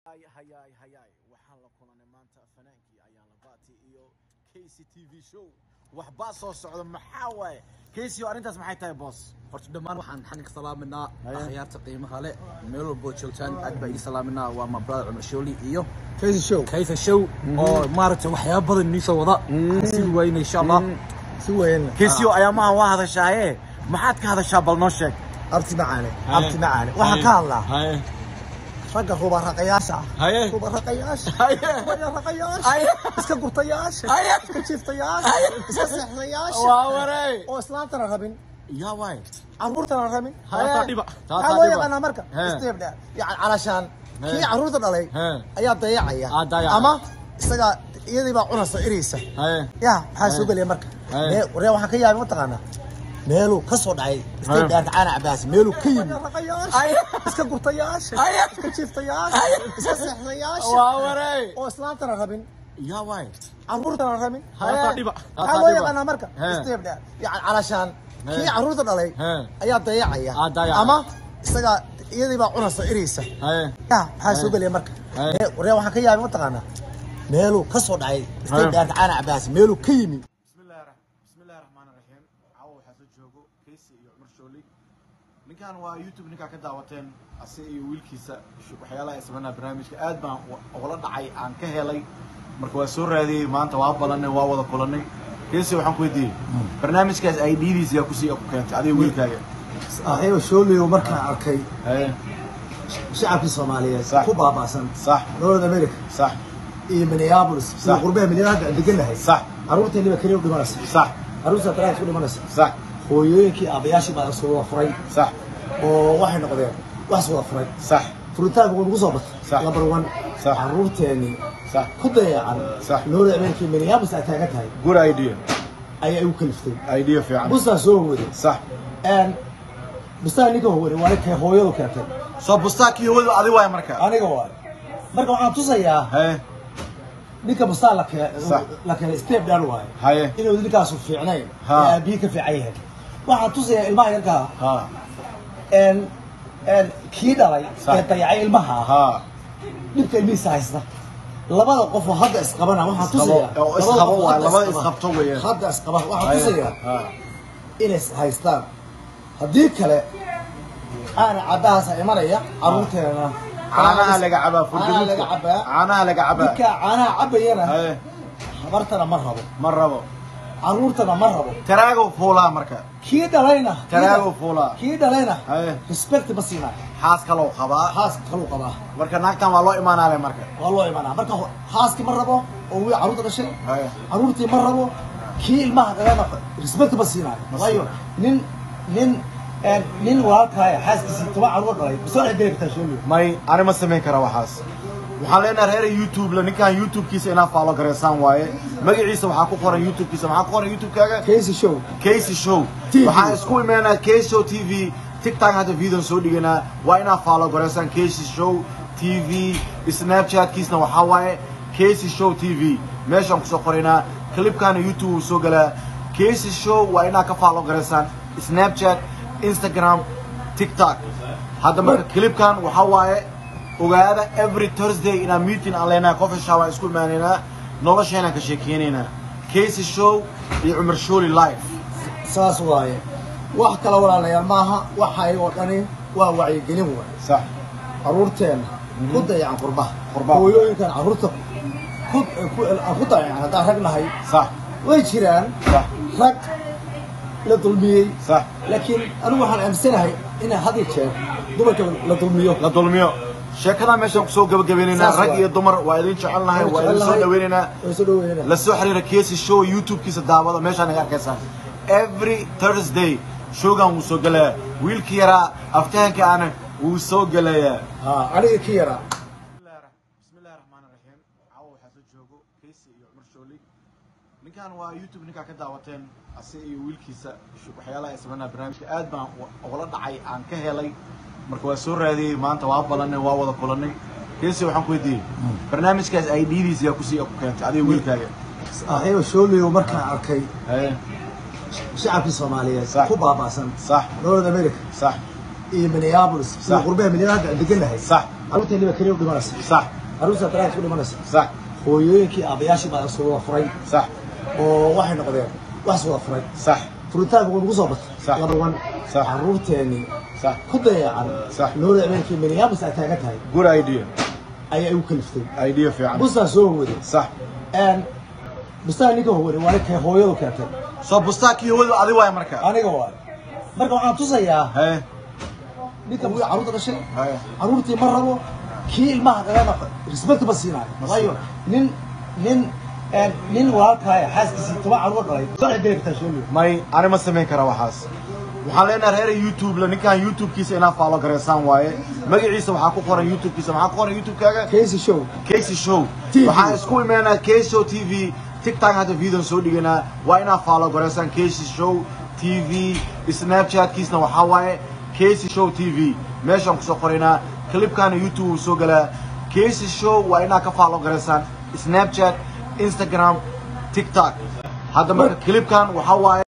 hayaay hayaay waxaan la kulanay maanta fanaankii ayaan la baati iyo kc t v show waxbaa soo socda maxaa waaye kc arrintaas maxay tahay boos horta dhammaan waxaan xaninka salaaminaa Haye. akhyaarta qiimaha leh meel walboo joogtaan aad baa idin salaaminaa waa my brother cumar shooli iyo Crazy show. kayfa show oo maaragtay waxyaaba badan inii soo wada si weyna insha allah Si weyn. kc ayaamahan waa hadashaaye maxaad ka hadashaa bal noo sheeg Abti macaane. Abti macaane. Waxaan ka hadlaa ragga rubaraqayaasha ah. Haye. Rubaraqayaasha. Haye. Rubaraqayaasha. Iska gurtayaasha. Iska jiiftayaasha. Iska seexdayaasha. waa waray Oo islaantana rabin. yaa waay Carruurtana rabin. Taasaa dhiba. Maxaa Taasaa loo dhiba. yaqaanaa marka? He. Step dheer. Yani calashaan. Kii He. carruurta dhalay He. ayaa dayacaya. Aa, dayacaya. Ama isaga iyadii baa cunaysa ereysa. haye yaa maxaa soo gelaya marka Haye. Mee- waree waxaan ka yaabay mataqaanaa meeluu ka soo dhacay iska dhaarta caana cabaas meeluu ka yimi iska gurtayaasha iska jiiftayaasha iska seexdayaasha waa waray oo islaantana rabin yaa waay carruurtana rabin Taasaa dhiba. maxaa Taasaa loo dhiba. yaqaanaa marka He. step dheer yani calashaan He. kii carruurta dhalay He. ayaa dayacaya Aa, dayacaya. ama isaga iyadii baa cunaysa ereysa haye yaa maxaa soo gelaya marka Haye. Mee- waree waxaan ka yaabay mataqaanaa meeluu ka soo dhacay iska Haye. dhaarta caana cabaas meeluu ka yimi bismillahi ra- bismillahi raxmaani raxiim caawa waxaa soo joogo kaysi iyo cumar shooli ninkan waa youtube ninkaa ka daawateen ase iyo wiilkiisa sh- waxyaalaha ay sameynaa barnaamijka aad baan u- ugala dhacay aan ka helay marka waa soo raadiyey maanta waa balanay waa wada kulanay kaysi waxaan ku weydiiyey barnaamijkaas ay dhiidiisa yaa kusii ku keentay adiga wiilkaaga ayago shooliyo markaan arkay haye shacabkii soomaaliyeed Sax. ku baaba'san sax north america sax iyo minneapolis iyo Sax. qurbaha minneapolis aan deganahay sax carruurteeniba keliya u dhimanaysa sax carruurta daraas ku dhimanaysa sax hooyooyinkii aabayaashii baa isku wada furay sax oo waxay noqdeen wax is wada furay sax furitaanka wuu nagu soo Sax. batay number one Sax. carruurteennii sax ku dayacan Sax. north america iyo minneapolis ay taagan tahay good idea ayaa igu kaliftay idea fiican bustaa soo waday sax bustaa ninka waday waa ninkay hooyadu keentay soo bustaakii hawadu adi waay marka aniga waay marka waxaan tusayaa haye ninka bustaa la kee- Sax. la keenay step down waaye haye inuu ninkaasu fiicnayn Ha. ee aabbihi ka fiican yahay waxaan tusayaa ilmaha yarkaa ha een een kii dhalay Sax. ee dayacay ilmaha ha dhibka ilmihiisa haysta labada qof oo hadda isqabana waxaan Isqabo, tusayaa oo labada isqabo qof waa, hadda labada isqaba. isqabto weeyaan. hadda isqaba waxaan Haye. tusayaa ha inay is haystaan haddii kale aana caddahaasa imanaya carruurteena caanaha laga cabaa caanaha laga furgaduudka cabaa caanaha laga cabaa ninka caanaha cabayana haye habartana ma rabo ma rabo carruurtana ma rabo taraago fuulaa marka kii dhalayna kii taraago fuulaa kii dhalayna haye respect ma siinaa xaas kaloo qabaa haas kaluu qabaa marka naagtan waa loo imaanaale marka waa loo imanaa marka ho- haaskii ma rabo oo wii carruurta dhashay haye carruurtii ma rabo kii ilmaha dhalana respect ma siinaayo Ma waayo nin nin een, nin walaalkaaya xaaskiisii toban carruur dhalay soo dhex geli kartaa shooliyo may ani ma samayn kara waxaas waxaan leenahay reer youtube la ninkan youtube-kiisa inaa faalo gareysaan waaye magaciisa waxaa ku qoran youtube-kiisa maxaa ku qoran youtube-kaaga casey show Casey Show. TV. Waxaan isku imaanaa Casey Show TV. TikTok hadda video soo dhiganaa. Waa inaa follow gareysaan Casey Show TV. Snapchat-kiisna waxaa waaye Casey Show TV. Meeshaan kusoo qoraynaa. Clipkaana YouTube wuu soo galaa. Casey Show waa inaa ka follow gareysaan Snapchat, Instagram, TikTok. Hadda marka clipkan waxaa waaye ogaada every Thursday inaa meeting aan leenahay coffee shop aan isku imaanaynaa. Nolosheenaan ka sheekeynaynaa. Casey Show iyo Cumar Shooli live. saas waaye wax kala walaalayaal maaha waxa ayagoo dhani waa wacyigelin waay صح carruurteena ku dayacan qurbaha Qurbaha. hooyooyinkan carruurta ku ku ku dayacan haddaan rag nahay صح way jiraan صح rag la dulmiyey صح laakiin anigu waxaan aaminsanahay in had iyo jeer dumarka la dulmiyo la dulmiyo sheekada meeshaan kusoo gabagabaynaynaa Saas rag waay. iyo dumar waa idin jecelnahay waa idin soo dhaweynaynaa way soo dhaweynaa la soo xiriira Casey Show YouTube-kiisa daawada meeshaan naga arkaysaan every Thursday showgan wuu soo gelayaa wiilkii yaraa aftahanka ana wuu soo gelayaa ha aniga ki yaraa bismillahi raxmaani raxiim caawa waxaa soo joogo Casey iyo Cumar Shooli ninkan waa youtube ninkaa ka daawateen ase iyo wiilkiisa sh- waxyaalaha ay sameynaa barnaamijka aad baan u- ugala dhacay aan ka helay marka waa soo raadiyey maanta waa balanay waa wada kulanay Casey waxaan ku weydiiyey barnaamijkaas ay dhiidiisa yaa kusii ku keentay adiga wiilkaaga ayago shooliyo markaan arkay haye shacabkii soomaaliyeed Sax. ku baaba'san صح north america صح iyo minneapolis iyo Sax. qurbaha minneapolis aan deganahay صح carruurteeni baa keliya u dhimanaysa sax carruurta daraas u dhimanaysa sax hooyooyinkii aabayaashii baa isku wada furay sax oo waxay noqdeen wax is wada furay sax furitaanka wuu nagu soo batay Sax. laba wan Sax. carruurteeni sax ku dayacan Sax. noolada habeenkii minneapolis ay taagan tahay good idea ayaa igu kaliftay idea fiican bustaa soo waday sax bustaa ninka waday waa ninkay hooyadu keentay soo bustaakii hawadu adi waay marka aniga waay marka waxaan tusayaa haye ninka wuu carruurta dhashay haye carruurtii ma rabo kii ilmaha dhalana respect ma siinaayo waayo nin nin een, nin walaalkaaya xaaskiisii toban carruur dhalay soo xigeli kartaa shooliyo may ani ma samayn kara waxaas waxaan leenahay reer youtube la ninkan youtube-kiisa inaa faalo gareysaan waaye magaciisa waxaa ku qoran youtube-kiisa maxaa ku qoran youtube-kaaga casey show casey show TV. waxaan isku imaanaa casey show t v tiktok hadda videon soo dhiganaa waa inaa faalo gareysaan casey show t v snapchatkiisna waxaa waaye casey show t v meeshaan kusoo qoraynaa clipkaana youtube wuu soo galaa casey show waa inaa ka faalo gareysaan snapchat instagram tiktok hadda marka clipkan waxaa waaye